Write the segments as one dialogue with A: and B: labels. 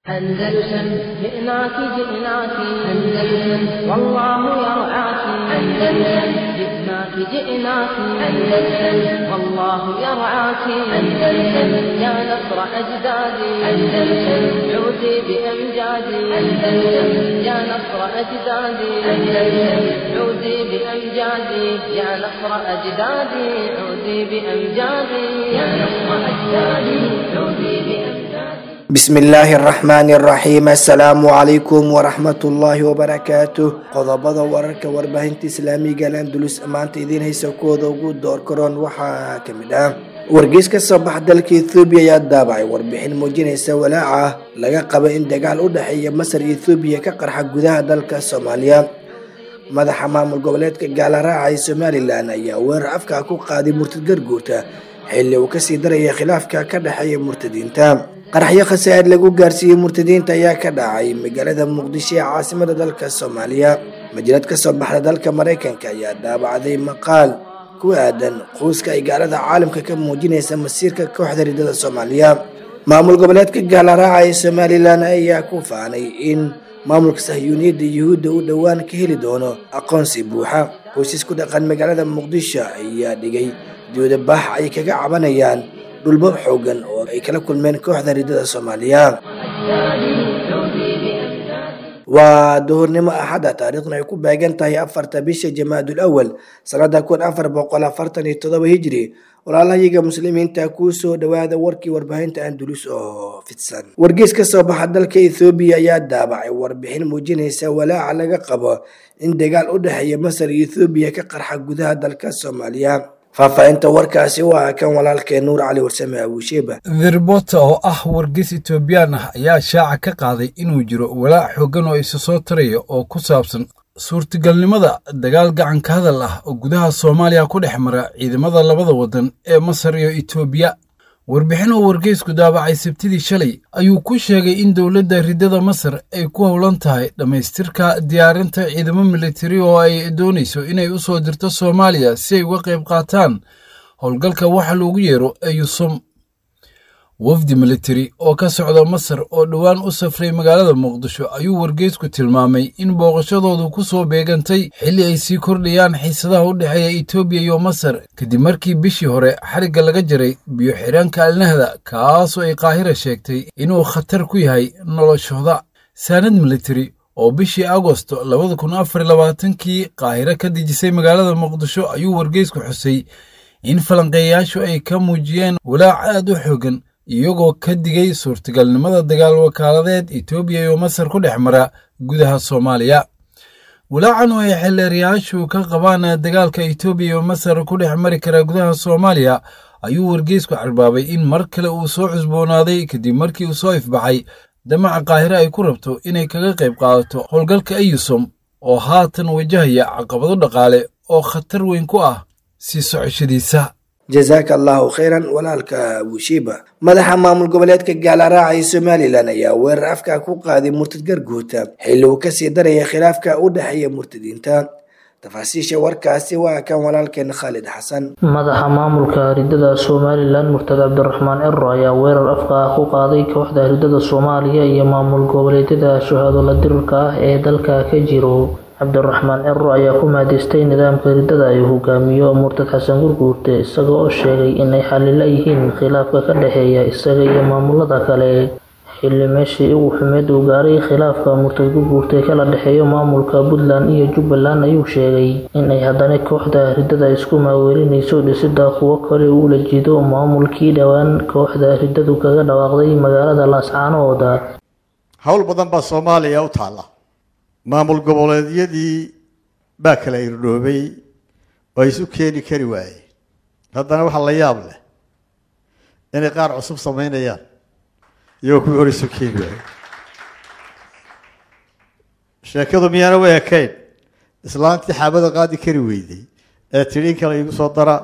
A: أندلسن جئناك جئناك أندلسن والله يرعاك أندلسن جئناك جئناك أندلسن والله يرعاك أندلسن يا نصر أجدادي أندلسن عودي بأمجادي أندلسن يا نصر أجدادي أندلسن عودي بأمجادي يا نصر أجدادي عودي بأمجادي يا نصر أجدادي عودي بأمجادي
B: بسم illaahi araxmaani araxiim assalaamu calaykum waraxmatullaahi wabarakaatuh qodobada wararka warbaahinta islaamiga landulus maanta idiin haysa kuwooda ugu door karoon waxaa kamid ah wargeys ka soo baxa dalka ethoobiya ayaa daabacay warbixin muujinaysa walaaca laga qaba in dagaal u dhexeeya masar iyo ethoobiya ka qarxa gudaha dalka soomaaliya madaxa maamul goboleedka gaalaraaca ee somalilan ayaa weerar afka ku qaaday murtad garguurta xilli uu kasii daraya khilaafka ka dhexeeya murtadiinta qaraxyo khasaa'id lagu gaarsiiyey murtadiinta ayaa ka dhacay magaalada muqdisho ee caasimada dalka soomaaliya majalad ka soo baxda dalka maraykanka ayaa daabacday maqaal ku aadan quuska ay gaalada caalamka ka muujinaysa masiirka kooxda ridada soomaaliya maamul goboleedka gaalaraaca ee somalilan ayaa ku faanay in maamulka sahyuuniyadda yuhuudda uu dhowaan ka heli doono aqoonsi buuxa qoysas ku dhaqan magaalada muqdisho ayaa dhigay doodabax ay kaga cabanayaan dhulbo xoogan oo ay kala kulmeen kooxda ridada soomaaliya waa duhurnimo axada taariikhna ay ku beegan tahay afarta bisha jamaadul awal sanada kun afar boqol afartan iyo todoba hijri walaalahayaga muslimiinta kuu soo dhawaada warkii warbaahinta andulus oo fidsan wargeys ka soo baxa dalka ethoobiya ayaa daabacay warbixin muujinaysa walaaca laga qabo in dagaal u dhexeeya masar iyo ethoobiya ka qarxa gudaha dalka soomaaliya faahfaahinta warkaasi waa kan walaalkeen nuur cali warsame abuusheeba
C: therbota oo ah wargeys etoobiyaan ah ayaa shaaca ka qaaday inuu jiro walaac xooggan oo isa soo taraya oo ku saabsan suurtagalnimada dagaal gacanka hadal ah oo gudaha soomaaliya ku dhex mara ciidamada labada waddan ee masar iyo etoobiya warbixin oo wargeysku daabacay sabtidii shalay ayuu ku sheegay in dowladda riddada masar ay ku howlan tahay dhammaystirka diyaarinta ciidamo militari oo ay doonayso inay u soo dirto soomaaliya si ay uga qayb qaataan howlgalka waxa loogu yeero eyusum wafdi militari oo ka socda masar oo dhowaan u safray magaalada muqdisho ayuu wargeysku tilmaamay in booqashadoodu ku soo beegantay xilli ay sii kordhayaan xiisadaha u dhexeeya etoobiya iyo masar kadib markii bishii hore xarigga laga jaray biyo xidhaanka alnahda kaasoo ay qaahira sheegtay inuu khatar ku yahay noloshooda saanad militari oo bishii agosto labada kun afar labaatankii qaahiro ka dejisay magaalada muqdisho ayuu wargeysku xusay in falanqeeyayaashu ay ka muujiyeen walaac aad u xoogan iyagoo ka digay suurtagalnimada dagaal wakaaladeed etoobiya iyo masar ku dhex mara gudaha soomaaliya walaacan oo ay xeelleerayaashu ka qabaan dagaalka etoobiya iyo masar ku dhex mari kara gudaha soomaaliya ayuu wargeysku carbaabay in mar kale uu soo cusboonaaday kadib markii uu soo ifbaxay damaca qaahire ay ku rabto inay kaga qayb qaadato howlgalka eyusom oo haatan wajahaya caqabado dhaqaale oo khatar weyn ku ah sii socoshadiisa
B: jazaaka allahu khayran walaalka abushiiba madaxa maamul goboleedka gaalaraaca ee somalilan ayaa weerar afka ku qaaday murtad garguurta xilli uu kasii daraya khilaafka u dhexeeya murtadiinta tafaasiisha warkaasi waa kan walaalkeen khaalid xasan
D: madaxa maamulka ridada somalilan murtad cabdiraxmaan ciro ayaa weerar afka ah ku qaaday kooxda ridada soomaaliya iyo maamul goboleedyada shahaadoola dirirka ah ee dalka ka jiro cabdiraxmaan ciro ayaa ku mahadaystay nidaamka riddada ay hogaamiyo murtad xasan gurguurte isaga oo sheegay inay xalila yihiin khilaafka ka dhexeeya isaga iyo maamulada kale xilli meeshii ugu xumeed uu gaaray khilaafka murtad gurguurte kala dhexeeyo maamulka puntland iyo jubbaland ayuu sheegay inay haddana kooxda riddada isku maaweelinayso dhisida kuwo kale uula jido maamulkii dhowaan kooxda riddadu kaga dhawaaqday magaalada laascaanooda
E: howl badan baa soomaaliya u taalla maamul goboleedyadii baa kala irdhoobay oo isu keeni kari waayeen haddana waxaa la yaab leh inay qaar cusub samaynayaan iyagoo kuwii hore isu keeni waayey sheekadu miyaana way ekayn islaantii xaabada qaadi kari weyday ee tidhi in kale igu soo dara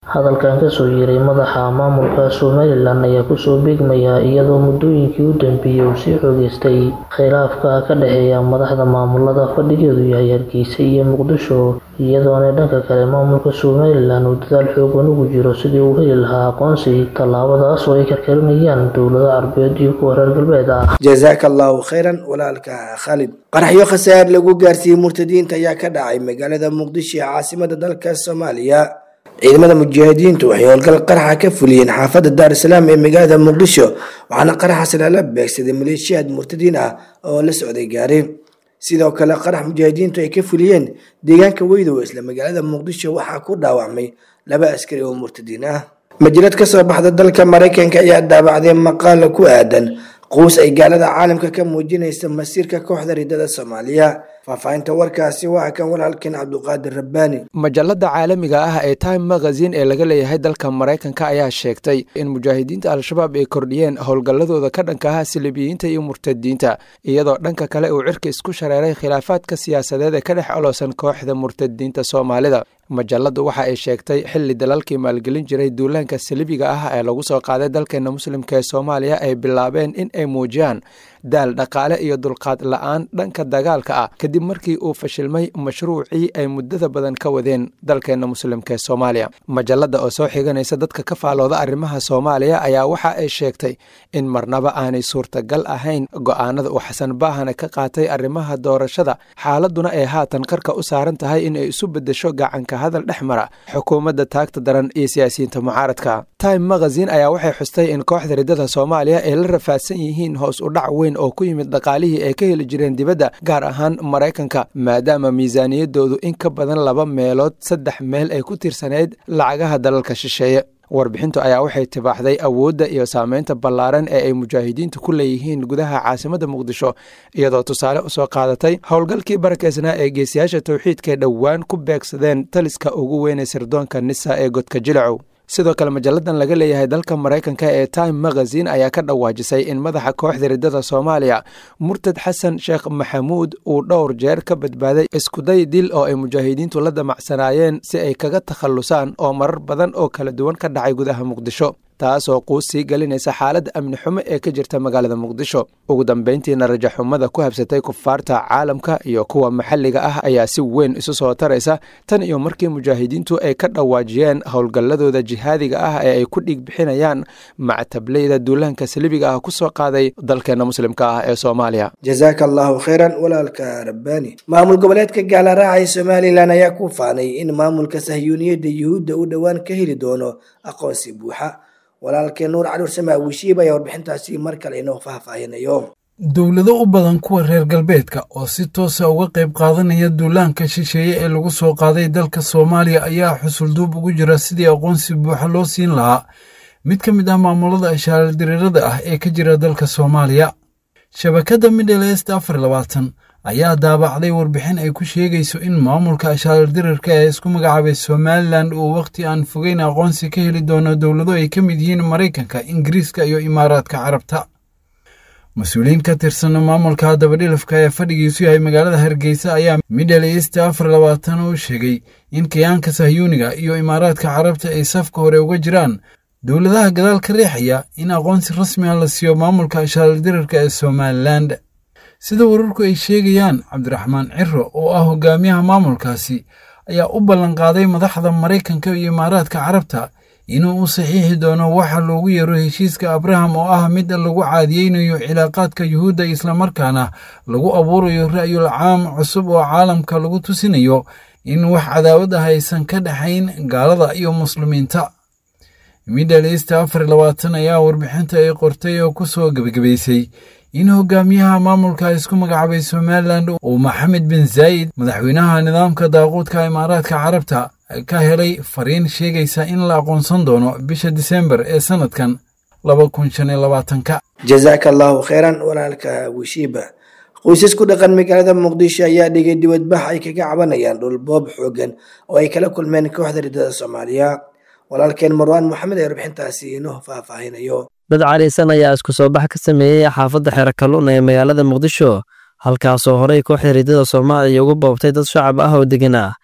D: hadalkan kasoo yeeray madaxa maamulka somalilan ayaa kusoo beegmaya iyadoo muddooyinkii u dambeeyey uu sii xoogeystay khilaafka ka dhexeeya madaxda maamulada fadhigeedu yahay hargeysa iyo muqdisho iyadoona dhanka kale maamulka somalilan uu dadaal xoogan ugu jiro sidii uu heli lahaa aqoonsi tallaabadaas oo ay karkarinayaan dowlado carbeed iyo kuwa reer galbeed ah
B: jazaaka allahu khayran walaalka khaalid qaraxyo khasaar lagu gaarsiiyey murtadiinta ayaa ka dhacay magaalada muqdisho ee caasimada dalka soomaaliya ciidamada mujaahidiintu waxay howlgal qaraxa ka fuliyeen xaafadda daar salaam ee magaalada muqdisho waxaana qaraxaas lala beegsaday maleeshiyaad murtadiin ah oo la socday gaari sidoo kale qarax mujaahidiintu ay ka fuliyeen deegaanka weydow isla magaalada muqdisho waxaa ku dhaawacmay laba askari oo murtadiin ah majalad ka soo baxda dalka maraykanka ayaa daabacday maqaala ku aadan quus ay gaalada caalamka ka muujinaysa masiirka kooxda ridada soomaaliya faahfaahinta warkaasi waa kan walaalkeen cabduqaadir rabbaani
F: majalada caalamiga ah ee time magazine ee laga leeyahay dalka maraykanka ayaa sheegtay in mujaahidiinta al-shabaab ay kordhiyeen howlgalladooda ka dhanka ah silibiyiinta iyo murtadiinta iyadoo dhanka kale uu cirka isku shareeray khilaafaadka siyaasadeed ee ka dhex olowsan kooxda murtadiinta soomaalida majaladu waxa ay sheegtay xilli dalalkii maalgelin jiray duulaanka salibiga ah ee lagu soo qaaday dalkeena muslimka ee soomaaliya ay bilaabeen in ay muujiyaan daal dhaqaale iyo dulqaad la-aan dhanka dagaalka ah kadib markii uu fashilmay mashruucii ay muddada badan ka wadeen dalkeena muslimka ee soomaaliya majalada oo soo xiganaysa dadka ka faalooda arrimaha soomaaliya ayaa waxa ay sheegtay in marnaba aanay suurtagal ahayn go-aanada uu xasan baahane ka qaatay arrimaha doorashada xaaladuna ay haatan qarka u saaran tahay in ay isu bedesho gacanka hadal dhex mara xukuumadda taagta daran iyo siyaasiyiinta mucaaradka time magazine ayaa waxay xustay in kooxda ridada soomaaliya ay la rafaadsan yihiin hoos u dhac weyn oo ku yimid dhaqaalihii ay ka heli jireen dibadda gaar ahaan maraykanka maadaama miisaaniyadoodu in ka badan laba meelood saddex meel ay ku tirsanayd lacagaha dalalka shisheeye warbixintu ayaa waxay tibaaxday awoodda iyo saameynta ballaaran ee ay mujaahidiintu ku leeyihiin gudaha caasimadda muqdisho iyadoo tusaale usoo qaadatay howlgalkii barakeysnaa ee geesiyaasha towxiidkae dhowaan ku beegsadeen taliska ugu weynay sirdoonka nisa ee godka jilacow sidoo kale majalladan laga leeyahay dalka maraykanka ee time magazine ayaa ka dhawaajisay in madaxa kooxda ridada soomaaliya murtad xasan sheekh maxamuud uu dhowr jeer ka badbaaday iskuday dil oo ay mujaahidiintu la damacsanaayeen si ay kaga takhallusaan oo marar badan oo kala duwan ka dhacay gudaha muqdisho taasoo quus sii gelinaysa xaaladda amni xumo ee ka jirta magaalada muqdisho ugu dambeyntiina rajaxumada ku habsatay kufaarta caalamka iyo kuwa maxalliga ah ayaa si weyn isu soo taraysa tan iyo markii mujaahidiintu ay ka dhawaajiyeen howlgalladooda jihaadiga ah ee ay ku dhiig bixinayaan mactableyda duulaanka salibiga ah ku soo qaaday dalkeena muslimka ah ee soomaaliya
B: jazaaka allahu khayran walaalka rabbaani maamul goboleedka gaalaraacay somalilan ayaa ku faanay in maamulka sahyuuniyadda yuhuudda uu dhowaan ka heli doono aqoonsi buuxa walaalkee nuur cali ursame awishiib ayaa warbixintaasi mar kale inoo faahfaahinayo
C: dowlado u badan kuwa reer galbeedka oo si toosa uga qayb qaadanaya duulaanka shisheeye ee lagu soo qaaday dalka soomaaliya ayaa xusulduub ugu jira sidii aqoonsi buuxa loo siin lahaa mid ka mid ah maamulada ashaaladirirada ah ee ka jira dalka soomaaliya shabakadda middle est afar labaatan ayaa daabacday warbixin ay ku sheegayso in maamulka ashaaladirirka ee isku magacaabay somalilan uu wakhti aan fogeyn aqoonsi ka heli doono dowlado ay ka mid yihiin maraykanka ingiriiska iyo imaaraadka carabta mas-uuliyiin ka tirsan maamulka dabadhilafka ee fadhigiisu yahay magaalada hargeysa ayaa middle east afar labaatan u sheegay in kayaanka sahyuuniga iyo imaaraadka carabta ay safka hore uga jiraan dowladaha gadaal ka riixaya in aqoonsi rasmi ah la siiyo maamulka ashaaladirirka ee somalilan sida wararku ay sheegayaan cabdiraxmaan ciro oo ah hogaamiyaha maamulkaasi ayaa u ballanqaaday madaxda maraykanka iyo imaaraadka carabta inuu u saxiixi doono waxa loogu yeero heshiiska abraham oo ah mid lagu caadiyeynayo cilaaqaadka yuhuudda islamarkaana lagu abuurayo ra'yul caam cusub oo caalamka lagu tusinayo in wax cadaawad ah aysan ka dhexayn gaalada iyo muslimiinta middle east afar labaatan ayaa warbixinta ay qortay oo ku soo gebagabaysay in hogaamiyaha maamulka isku magacaabay somalilan uu maxamed bin zaa'id madaxweynaha nidaamka daaquudka imaaraadka carabta ka helay fariin sheegaysa in la aqoonsan doono bisha disembar ee sanadkan laba kun shan iyo labaatanka
B: jazaaka allahu khayran walaalka wishiiba qoysas ku dhaqan magaalada muqdisho ayaa dhigay dibadbax ay kaga cabanayaan dhulboob xoogan oo ay kala kulmeen kooxda ridada soomaaliya walaalkeen marwaan moxamed ee warbixintaasi inoo faahfaahinayo
G: dad cariisan ayaa isku soo bax ka sameeyey xaafadda xero kalluun ee magaalada muqdisho halkaasoo horey kooxda ridada soomaaliya ugu boobtay dad shacab ah oo degan ah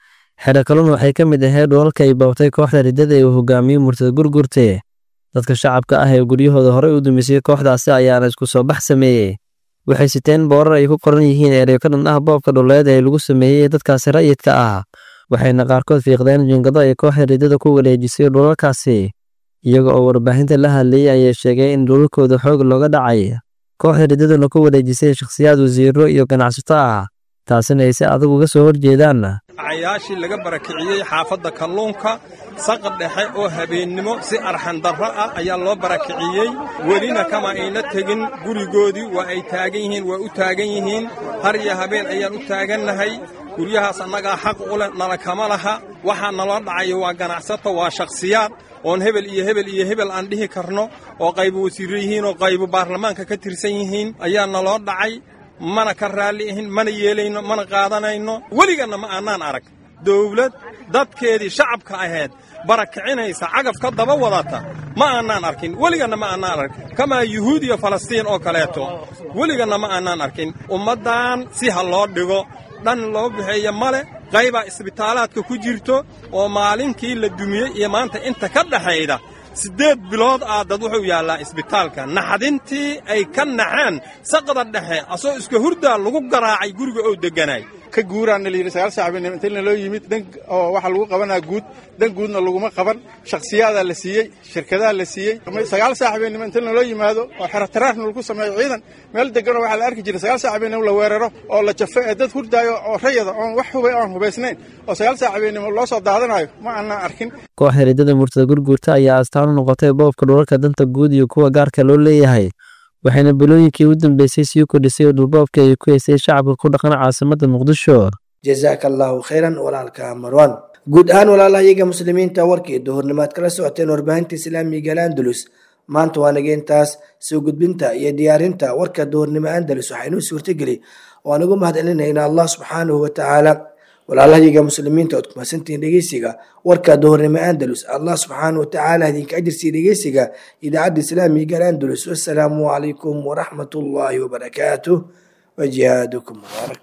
G: xero kaluna waxay ka mid ahayd dhulalka ay boobtay kooxda riddada ee uu hogaamiyey murtada gurgurte dadka shacabka ah ee guryahooda horey u dumisay kooxdaasi ayaana isku soo bax sameeyey waxay siteen boorar ay ku qoran yihiin ereyo ka dhan ah boobka dhuleed ee lagu sameeyey dadkaasi ra'yidka ah waxayna qaarkood fiiqdeen jingado ay kooxda riddada ku wareejisay dhulalkaasi iyaga oo warbaahinta la hadlayey ayay sheegay in dhulalkooda xoog looga dhacay kooxda riddaduna ku wareejisay shakhsiyaad wasiiro iyo ganacsato ah taasina ay si adag uga soo horjeedaan
H: cayaashii laga barakiciyey xaafadda kalluunka saqad dhexe oo habeennimo si arxandarro ah ayaa loo barakiciyey welina kama ayna tegin gurigoodii waa ay taagan yihiin waa u taagan yihiin har iyo habeen ayaan u taagannahay guryahaas annagaa xaq u leh nala kama laha waxaa naloo dhacayo waa ganacsato waa shakhsiyaad oon hebel iyo hebel iyo hebel aan dhihi karno oo qaybu wasiirro yihiin oo qaybu baarlamaanka ka tirsan yihiin ayaa naloo dhacay mana ka raalli ahin mana yeelayno mana qaadanayno weliganna ma aanaan arag dawlad dadkeedii shacabka ahayd barakicinaysa cagaf ka daba wadata ma aanaan arkin weliganna ma aanaan arkin kamaa yuhuud iyo falastiin oo kaleeto weliganna ma aanaan arkin ummaddan si ha loo dhigo dhan loo bixeeya male qaybaa isbitaalaadka ku jirto oo maalinkii la dumiyey iyo maanta inta ka dhaxayda siddeed bilood ah dad wuxuu yaallaa isbitaalka naxdintii ay ka naxeen saqda dhexe asoo iska hurdaa lagu garaacay guriga oo degganaay
I: ka guuraana la yidhi sagaal saaxiibinimo inta loo yimid dan oo waxaa lagu qabanaa guud dan guudna laguma qaban shakhsiyaadaa la siiyey shirkadaha la siiyey sagaal saaxiibinimo inta loo yimaado oo xerataraarna lagu sameeyo ciidan meel deganoo waxaa la arki jiray sagaal saaxiibinimo la weeraro oo la jafo ee dad hurdaayo oo rayada oon wax hubay oon hubaysnayn oo sagaal saaxiibinimo loo soo daadanayo ma aanaan arkin
G: kooxda riddada murtada gurguurta ayaa astaan u noqotay boobka dhulalka danta guud iyo kuwa gaarka loo leeyahay waxayna bilooyinkii u dambeysay sii kordhisay dhulboobka ay ku haysay shacabka ku dhaqan caasimadda muqdisho
B: jazaaka allaahu khayran walaalka marwan guud ahaan walaalahayaga muslimiinta warkii duhurnimaad kala socoteen warbaahinta islaamiga alandalus maanta waa nageentaas soo gudbinta iyo diyaarinta warka duhurnimo andalus waxaynuu suurtageli oo aan ugu mahadcelinayna allah subxaanahu watacaala walaalahayaga muslimiinta ood kumasantihiin dhegeysiga warka duhurnimo andalus allah subxaanahu watacaala idinka ajirsiiya dhegeysiga idaacadda islaamiga alandalus wassalaamu calaykum waraxmat ullaahi wabarakaatuh wajihaadukum mubaarak